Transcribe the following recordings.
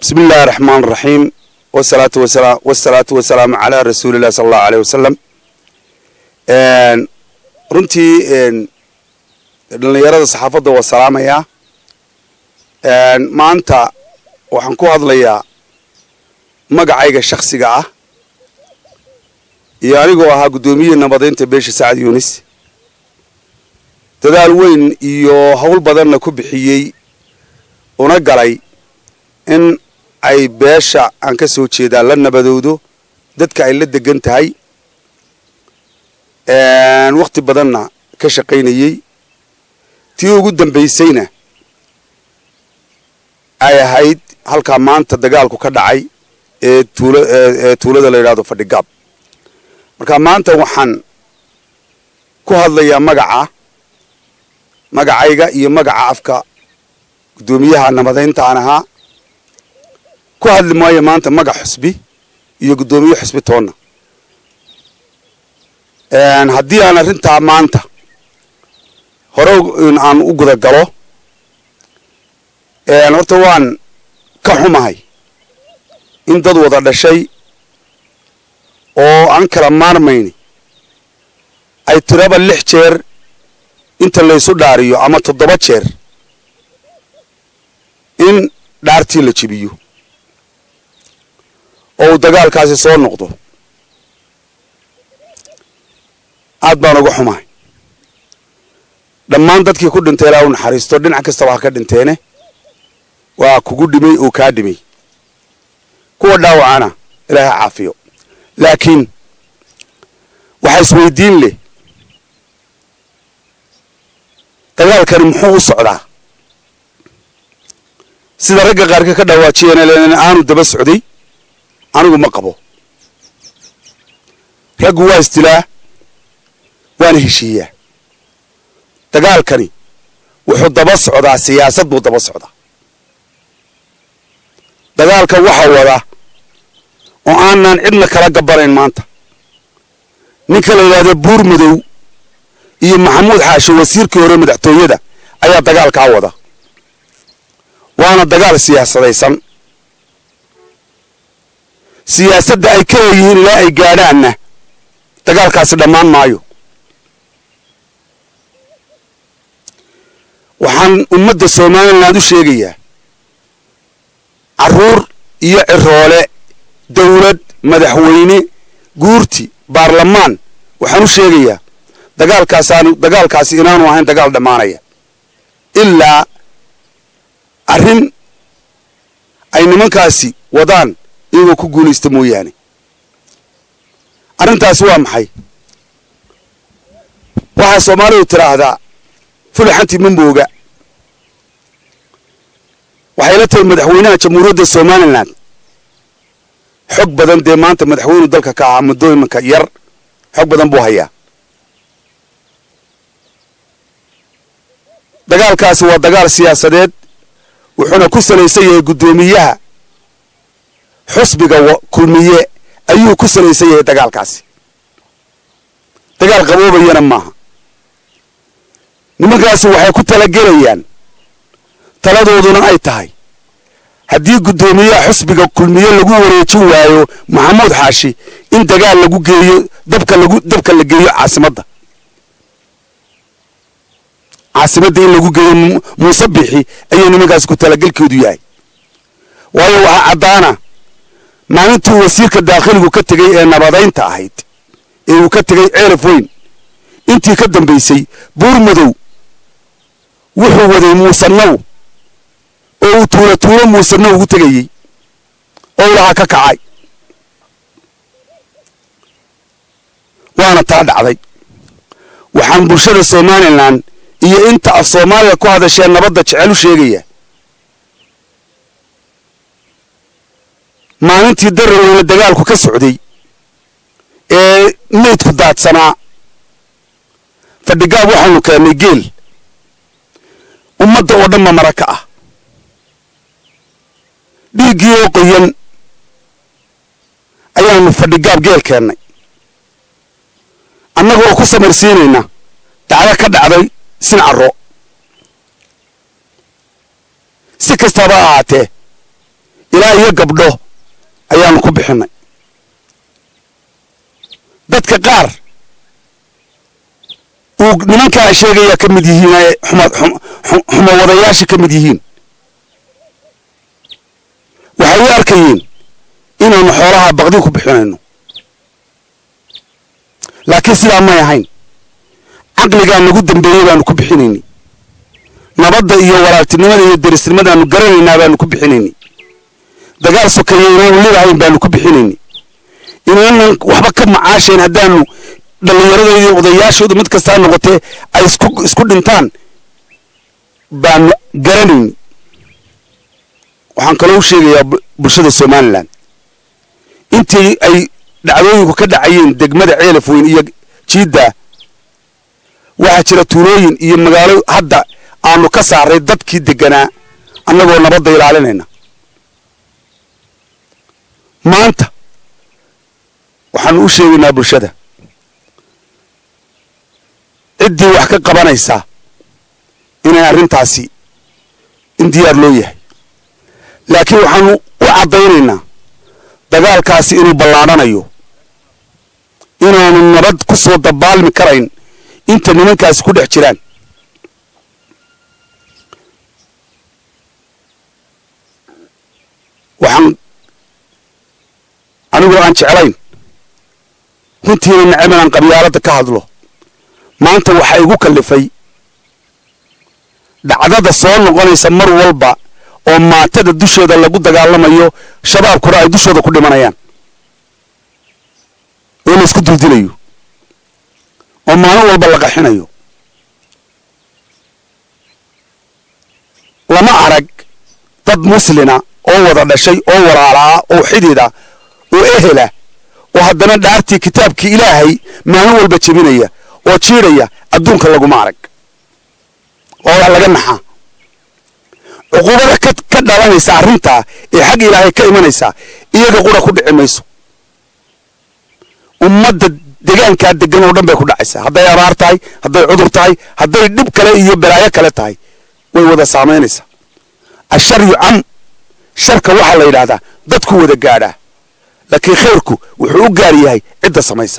bismi illaahi araxmaan araxiim wasalaatu wasala wasalaatu wasalaamu calaa rasuulillahi sala allahu aleyh wasalam runtii dhallinyarada saxaafadda waa salaamayaa maanta waxaan ku hadlayaa magacayga shaksiga ah iyo anigoo ahaa guddoomiye nabadaynta beesha sacad yunis dadaal weyn iyo howl badanna ku bixiyey una galay in ay beesha aan ka soo jeedaa la nabadowdo dadka ay la degan tahay wakhti badanna ka shaqaynayey tii ugu dambaysayna ay ahayd halkaa maanta dagaalku ka dhacay ee tuula ee tuulada la yidhahdo fadhigaab marka maanta waxaan ku hadlayaa magaca magacayga iyo magaca afka guddoomiyaha nabadaynta aan ahaa ku hadli maayo maanta magac xusbi iyo guddoomiye xusbi toonna haddii aan arrintaa maanta hore aan u guda galo horta waan ka xumahay in dad wada dhashay oo aan kala maarmayni ay tiraba lix jeer inta laysu dhaariyo ama toddoba jeer in dhaartii la jebiyo oo uu dagaalkaasi soo noqdo aad baan uga xumahay dhammaan dadkii ku dhintay ilaa u naxariisto dhinac kastaba ha ka dhinteene waa kugu dhimay oo kaa dhimay kuwa dhaawacana ilaahay ha caafiyo laakiin waxaa isweydiin leh dagaalkani muxuu u socdaa sida ragga qaarka ka dhawaajiyeen aanu daba socday anigu ma qabo raggu waa isdilaa waana heshiiyaa dagaalkani wuxuu daba socdaa siyaasad buu daba socdaa dagaalka waxa wada oo aanan cidna kala gabanayn maanta ninka la yidhahdo buur madow iyo maxamuud xaashe wasiirkii hore madaxtooyada ayaa dagaalkaa wada waana dagaal siyaasadaysan siyaasadda ay ka leeyihiin ilaa ay gaadhaanna dagaalkaasi dhammaan maayo waxaan ummadda somaliland u sheegayaa carruur iyo ciroole dawlad madaxweyne guurti baarlamaan waxaan u sheegayaa dagaalkaasaanu dagaalkaasi inaanu ahayn dagaal dhammaanaya ilaa arrin ay nimankaasi wadaan iyagoo ku guulaysta mooyaane arrintaasi waa maxay waxaa soomaalidu tidhaahdaa fulaxantii mambooga waxay la tahay madaxweynaha jamhuuriyadda somalilan xog badan dee maanta madaxweynu dalka ka ahaa muddo imanka yar xog badan buu hayaa dagaalkaasi waa dagaal siyaasadeed wuxuuna ku salaysan yahay guddoomiyaha xusbiga kulmiye ayuu ku salaysan yahay dagaalkaasi dagaal qaboobayana maaha nimankaasi waxay ku talagelayaan taladooduna ay tahay haddii guddoomiyaha xusbiga kulmiye lagu wareejin waayo maxamuud xaashi in dagaal lagu geeyo dabka lagu dabka la geeyo caasimadda caasimadda in lagu geeyo muuse bixi ayuu nimankaasi ku talagelkoodu yahay waayo waxaa caddaana maalintuu wasiirka daakhiligu ka tegey ee nabadaynta ahayd ee uu ka tegey ceelaf weyn intii ka dambaysay buur madow wuxuu waday muusanow oo uu tuulo tuulo muusanow ugu tegayey oo lahaa ka kacay waana taa dhacday waxaan bulshada somalilan iyo inta af soomaaliya ku hadashee nabadda jecel u sheegaya maalintii daraweyne dagaalku ka socday ee meydku daadsanaa fadhigaab waxaanu keennay geel ummadda oo dhanba mara ka ah dhiiggii oo qoyan ayaanu fadhigaab geel keennay annaga oo ku samarsiinayna dacdo ka dhacday sincaro si kastaba ahaatee ilaa iyo gabdho ayaanu ku bixinay dadka qaar uu nimankaa sheegaya ka mid yihiin ee xumo wadayaasha ka mid yihiin waxay u arkayeen inaanu xoolaha baqdi ku bixinayno laakiin sidaa may ahayn caqligaa nagu dambeeyey baanu ku bixinaynay nabadda iyo walaaltinimada iyo derisnimadaanu garanaynaa baanu ku bixinaynay dagaal sokeeye inaanu lidahayn baanu ku bixinaynay inaanan waxba ka macaashayn haddaanu dhallinyaradooda iyo odayaashooda mid kastaa noqotee ay isku isku dhintaan baanu garanaynay waxaan kaloo u sheegayaa bulshada somalilan intii ay dhacdooyinku ka dhacayeen degmada ceelaf weyn iyo jiidda waxaa jira tuulooyin iyo magaalo hadda aanu ka saaray dadkii deganaa annagoo nabadda ilaalinayna maanta waxaanu u sheegaynaa bulshada ciddii wax ka qabanaysaa inay arrintaasi in diyaar loo yahay laakiin waxaanu u caddaynaynaa dagaalkaasi inuu ballaadhanayo inaanu nabad ku soo dabaalmi karayn inta nimankaasi ku dhex jiraan waxaan anigoo aan jeclayn runtiina neceb inaan qabyaaladda ka hadlo maanta waxaa igu kallifay dhacdada soo noqonaysa mar walba oo maatada dushooda lagu dagaalamayo shabaabkuna ay dushooda ku dhimanayaan oo la isku duldilayo oo maalin walba la qaxinayo lama arag dad muslina oo wada dhashay oo walaalaa oo xidida oo ehela oo haddana dhaartii kitaabkii ilaahay maalin walba jebinaya oo jiidhaya adduunka laguma arag oo waa laga naxaa cuquubada ka dhalanaysa arrintaa ee xag ilaahay ka imanaysaa iyaga qura ku dhici mayso ummadda degaankaa degan oo dhan bay ku dhacaysaa hadday abaar tahay hadday cudur tahay hadday dhib kale iyo balaayo kale tahay way wada saamaynaysaa ashar yucam sharka waxaa la yidhaahdaa dadku wada gaadhaa laakiin khayrku wuxuu u gaar yahay cidda samaysa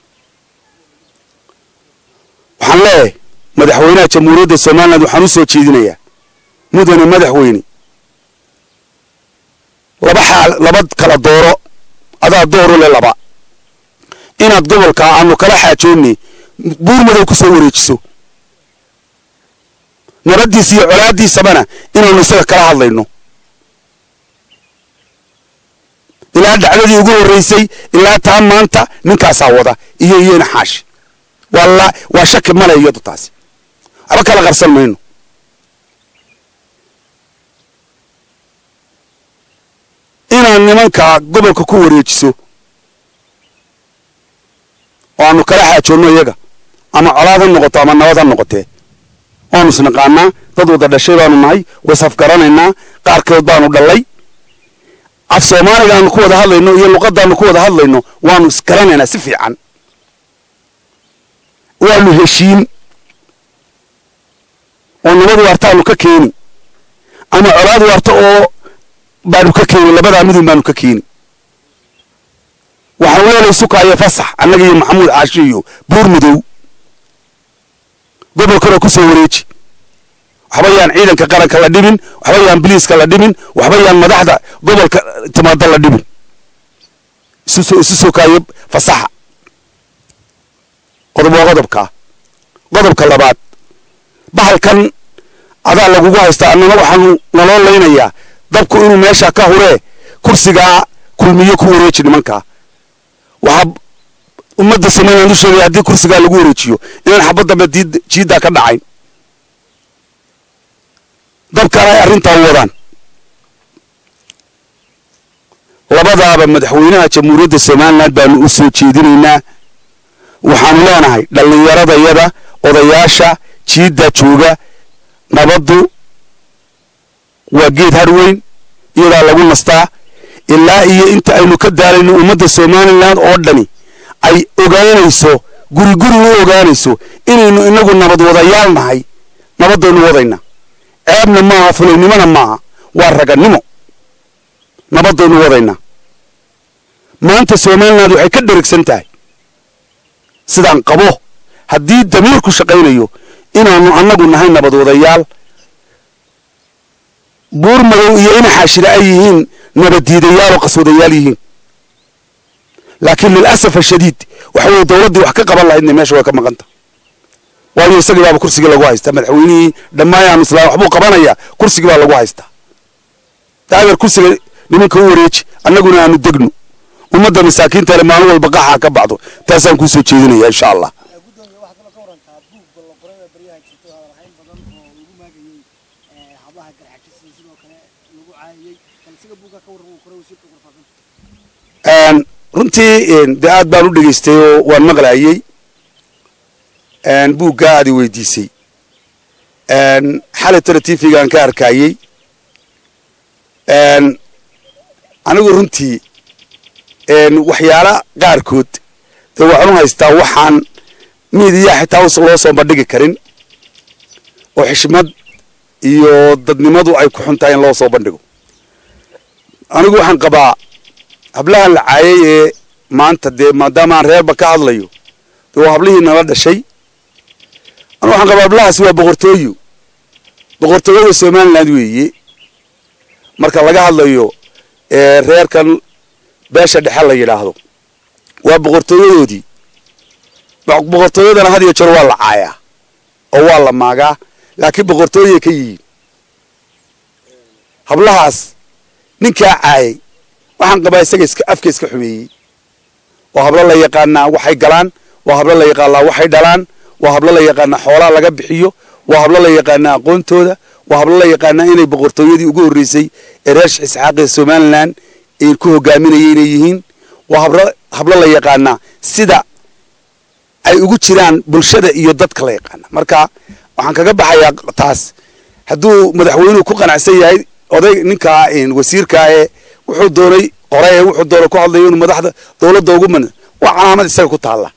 waxaan leeyahay madaxweynaha jamhuuriyadda somaliland waxaan u soo jeedinayaa mudane madaxweyne laba xaal laba kala dooro adaa dooru le laba inaad gobolkaa aanu kala xaajoonnay buur madow ku soo wareejiso nabaddiisa iyo colaaddiisabana inaanu isaga kala hadlayno ilaa dhacdadii ugu horraysay ilaa taa maanta ninkaasaa wada iyo iyona xaashi waa waa shaki male iyadu taasi waxba kala qarsan mayno inaad nimankaa gobolka ku wareejiso oo aanu kala xaajoonno iyaga ama colaad ha noqoto ama nabad ha noqotee waanu isnaqaanaa dad wada dhashay baanu nahay wasafgaranaynaa qaarkood baanu dhallay af soomaaliga aanu ku wada hadlayno iyo luqaddaanu ku wada hadlayno waanu isgaranaynaa si fiican waanu heshiin oo nabad waartaanu ka keeni ama colaad waarta oo baanu ka keeni labadaa midun baanu ka keeni waxaan weelay sukaayo fasax annaga iyo maxamuud caashi iyo buur madow gobolkana ku soo wareeji waxba yaan ciidanka qaranka la dhibin waxba yaan biliiska la dhibin waxba yaan madaxda gobolka timaada la dhibin isu sukaayo fasaxa qodob waa qodobkaa qodobka labaad bahalkan adaa lagugu haystaa annana waxaanu naloo laynayaa dabku inuu meesha ka huree kursigaa kulmiyo ku wareeji nimankaa waxaa ummadda somaliland u sheegaya haddii kursigaa lagu wareejiyo inaan xabad dambe jiiddaa ka dhacayn dabkana ay arrintaa u wadaan labadaaba madaxweynaha jamhuuriyadda somaliland baanu u soo jeedinaynaa waxaanu leenahay dhallinyaradayada odayaasha jiidda jooga nabaddu waa geed harweyn iyadaa lagu nastaa ilaa iyo inta aynu ka daalayno ummadda somaliland oo dhani ay ogaanayso guri guri u ogaanayso inaynu inagu nabad wadayaal nahay nabaddaynu wadayna ceebna maaha fulaynimona maaha waa ragannimo nabadaynu wadaynaa maanta somaliland waxay ka dherigsan tahay sidaan qabo haddii damiirku shaqaynayo inaanu annagu nahay nabad wadayaal buur madow iyo inaxaashira ay yihiin nabaddiidayaal oo qaswadayaal yihiin laakiin lilasaf ashadiid waxa weye dowladdii wax ka qaban lahaydna meesha way ka maqanta waayo isagii baaba kursigii lagu haystaa madaxweynihii dhammaan islaam waxbuu qabanayaa kursigii baa lagu haystaa daadeer kursiga nimanka u wareeji annaguna aanu degno ummadda masaakiinta le maalin walba qaxaa ka baxdo taasaan kuu soo jeedinaya insha allah gudoomiye waxaad kaloo ka warantaa buug ballanqorada baryaha jirto hadalhayn badan oo lagu maagayey hablaha garxajisa sidoo kale lagu caayiyey bal isaga buugga ka warran uu qoray wasiirka warfaafinta runtii dee aad baan u dhegaystay oo waan maqlaayey buuggaa aad i weydiisay xalaytana t v-gaan ka arkaayey anigu runtii waxyaala qaarkood dee waxaan u haystaa waxaan miidiyaa xitaa loo soo bandhigi karin oo xishmad iyo dadnimadu ay ku xun tahay in loo soo bandhigo anigu waxaan qabaa hablahan la caayay ee maanta dee maadaama aan reerba ka hadlayo dee waa hablihii nala dhashay anu waxaan qabaa hablahaasi waa boqortooyo boqortooyada somaliland weeye marka laga hadlayo reerkan beesha dhexe la yidhaahdo waa boqortooyadoodii boqortooyadana had iyo jeer waa la caayaa oo waa la maagaa laakiin boqortooyay ka yihiin hablahaas ninkaa caayay waxaan qabaa isaga iska afka iska xumeeyey waa hablo la yaqaanaa waxay galaan waa hablo la yaqaanaa waxay dhalaan waa hablo la yaqaanaa xoolaa laga bixiyo waa hablo la yaqaanaa aqoontooda waa hablo la yaqaanaa inay boqortooyadii ugu horreysay ee reer sheekh isxaaq ee somaliland ay ku hogaaminayay inay yihiin waa hablo hablo la yaqaanaa sida ay ugu jiraan bulshada iyo dadka la yaqaana marka waxaan kaga baxayaa taas hadduu madaxweynuhu ku qanacsan yahay oday ninkaa wasiirkaa ee wuxuu doonay qore ee wuxuu doonay ku hadlayo inuu madaxda dowladda ugu man waa calaamad isaga ku taalla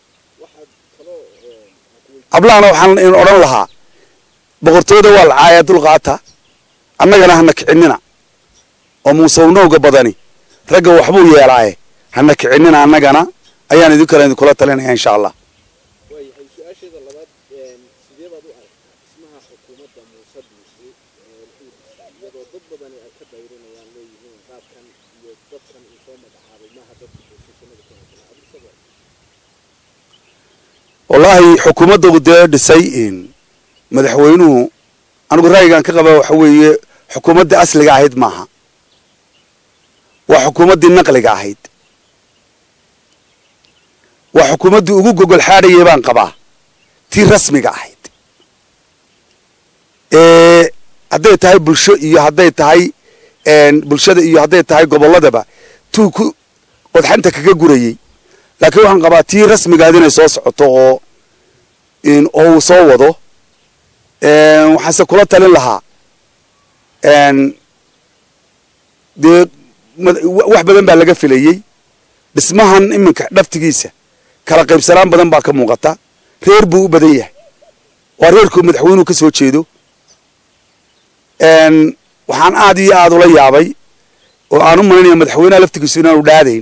hablahana waxaan odhan lahaa boqortooyada waa la caaya dulqaata annagana hana kicinina oo muusawnowga badani ragga waxbuu yeelaaye hana kicinina annagana ayaan idin kale idinkula talinaya insha allah waayahay su-aasheeda labaad sidee baad u aragtaa dhismaha xukuumadda muuse biixi iyadoo dad badani ay ka dayrinayaan leeyihiin qaabkan iyo dadkan uu soo magacaabay maaha dadka boosashannada ka hadlaa abisaba wallaahi xukuumadda uu dee dhisay madaxweynuhu anigu ra'yigan ka qaba waxa weeye xukuumaddii asliga ahayd maaha waa xukuumaddii naqliga ahayd waa xukuumaddii ugu gogol xaadhayay baan qabaa tii rasmiga ahayd hadday tahay bulsho iyo hadday tahay bulshada iyo hadday tahay gobolladaba tuu ku qodxanta kaga gurayey laakiin waxaan qabaa tii rasmigaad inay soo socoto oo oo uu soo wado waxaanse kula talin lahaa dee wax badan baa laga filayey dhismahan iminka dhaftigiisa kala qaybsanaan badan baa ka muuqata reer buu u badan yahay waa reerkuu madaxweynuhu ka soo jeedo waxaan aad iyo aad ula yaabay oo aan u malinaya madaxweynaha laftigiisu inaanu dhaadayn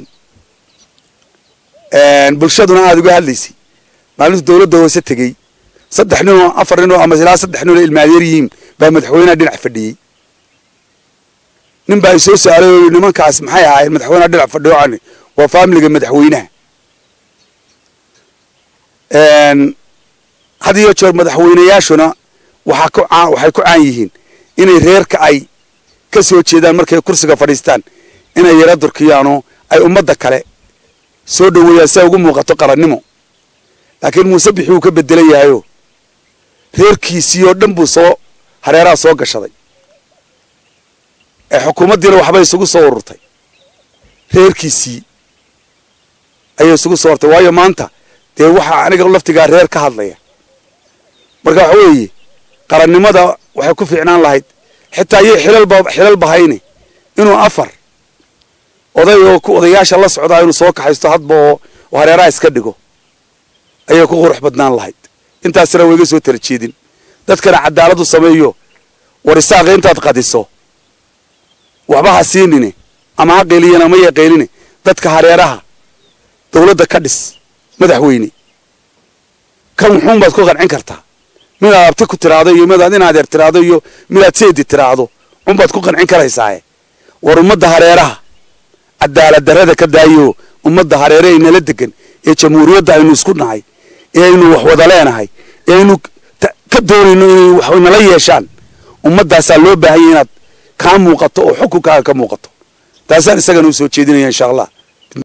bulshaduna aada uga hadlaysay maalintu dowladda hoose tegey saddex ninoo afar ninoo ama ilaa saddex ninoo ilmaadeer yihiin baa madaxweynaha dhinac fadhiyey nin baa isoo su-aalay oo yii nimankaas maxay ahaayeen madaxweynaha dhinac fadhiyo ani waa faamiliga madaxweynaha had iyo jeer madaxweynayaashuna waxaa ku caan waxay ku caan yihiin inay reerka ay ka soo jeedaan markay kursiga fadhiistaan inay yara durkiyaanoo ay ummadda kale soo dhoweeyaan si ay ugu muuqato qarannimo laakiin muuse bixi uu ka bedelan yahayoo reerkiisii oo dhan buu soo hareeraha soo gashaday ee xukuumaddiina waxbay isugu soo ururtay reerkiisii ayay isugu soo urtay waayo maanta dee waxaa aniga laftigaa reer ka hadlaya marka waxa weeye qarannimada waxay ku fiicnaan lahayd xitaa iyo xilalba xilal bahayne inuu afar oday oo ku odayaasha la socdaa inuu soo kaxaysto hadba oo hareeraha iska dhigo ayay ku qurux badnaan lahayd intaasina wayga soo tala jeedin dadkana cadaaladu sameeyo war isaaqa intaad qadiso waxba ha siinine ama ha qeeliyan ama ya qeeline dadka hareeraha dawladda ka dhis madaxweyne kan wuxuun baad ku qancin kartaa midaad abti ku tiraahdo iyo midaad in adeer tiraahdo iyo midaad seedi tiraahdo unbaad ku qancin karaysaaye war ummadda hareeraha cadaalad darrada ka daayo ummadda hareere ay nala degan ee jamhuuriyadda aynu isku nahay ee aynu wax wada leenahay ee aynu ka doonayno inay wax nala yeeshaan ummaddaasaa loo baahanya inaad kaa muuqato oo xukunkaaga ka muuqato taasaan isagana u soo jeedinaya insha allah